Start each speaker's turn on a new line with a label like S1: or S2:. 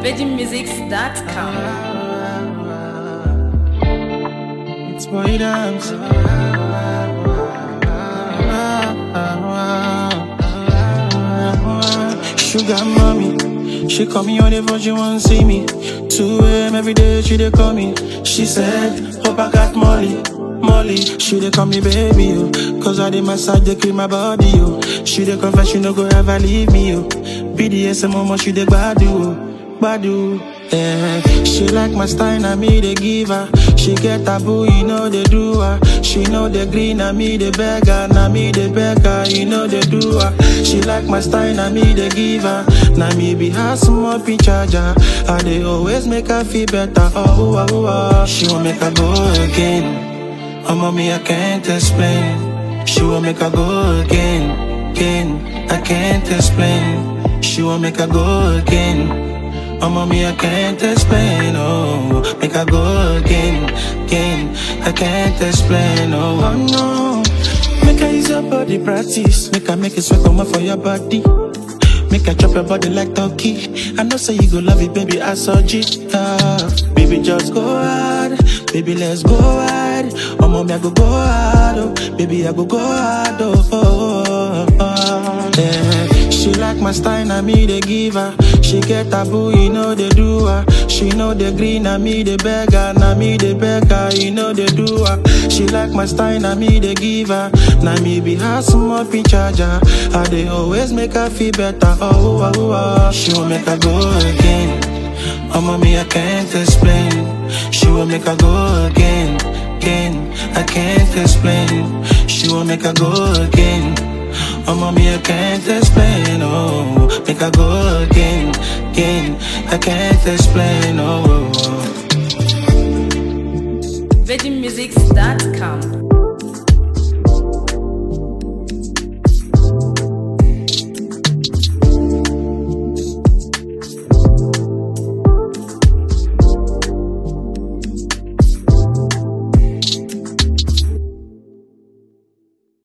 S1: VeggieMusics.com.
S2: It's boy dance. Sugar mommy, she call me on the phone, she want see me. 2 a.m. every day, she dey call me. She said, hope I got Molly. Molly, she dey call me baby, yo. Cause I dey massage, dey clean my body, yo. She dey confess, she no go ever leave me, yo. BDSM, mama, she dey gbadu, yo. Gbadu, yeah. She like my style, na me dey give her. She get taboo, you know they do her. She know the green, na me the beggar, na me the beggar, you know they do her. She like my style, na me they give her. Na me be her small pin charger. I they always make her feel better. Oh, oh, oh, oh. She won't make her go again. Oh, mommy, I can't explain. She won't make her go again, again. I can't explain. She won't make her go again. Oh, mommy, I can't explain, oh Make I go again, again I can't explain, oh, oh no Make I use your body practice Make I make it sweat come for your body Make I chop your body like turkey I know say you go love it, baby, I saw it ah. Baby, just go hard Baby, let's go hard Oh, mommy, I go go hard, oh Baby, I go go hard, oh, oh, oh, oh. Yeah. She like my style, na me they give her. She get taboo, you know they do her. She know the green, na me the beggar, na me the beggar, you know they do her. She like my style, na me they give her. Na me be her small pin charger. I they always make her feel better. Oh, oh, oh, oh. She will make her go again. Oh, mommy, I can't explain. She will make her go again, again. I can't explain. She will make her go again. Oh, mommy, I can't explain, oh Make I go again, again I can't explain, oh
S1: VeggieMusics.com.